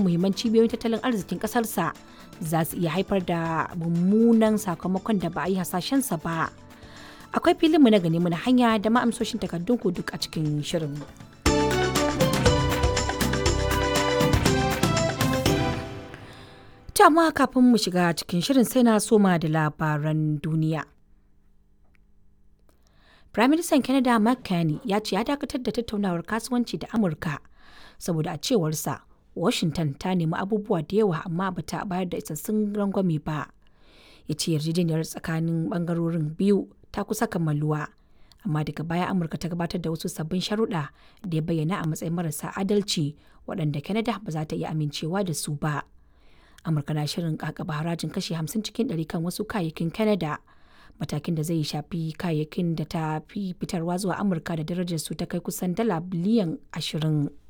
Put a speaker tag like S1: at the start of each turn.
S1: muhimman cibiyoyin tattalin arzikin ƙasarsa za su iya haifar da mummunan sakamakon da ba a yi hasashensa ba. Akwai filinmu na gani na hanya da ma'amsoshin takardun ku duk a cikin shirin. To amma kafin mu shiga cikin shirin sai na soma da labaran duniya. Firaministan Canada Mark Carney ya ce ya dakatar da tattaunawar kasuwanci da Amurka saboda a cewarsa Washington ta nemi abubuwa da yawa amma ba ta bayar da isassun rangwame ba. Ya ce yarjejeniyar tsakanin bangarorin biyu ta kusa kammaluwa. Amma daga baya Amurka ta gabatar da wasu sabbin sharuɗa da ya bayyana a matsayin marasa adalci waɗanda Canada ba za ta iya amincewa da su ba. Amurka na shirin kakaba harajin kashi 50 cikin 100 kan wasu kayayyakin Canada. matakin da zai shafi kayayyakin da ta fi fitarwa zuwa amurka da darajar su ta kai kusan dala biliyan ashirin.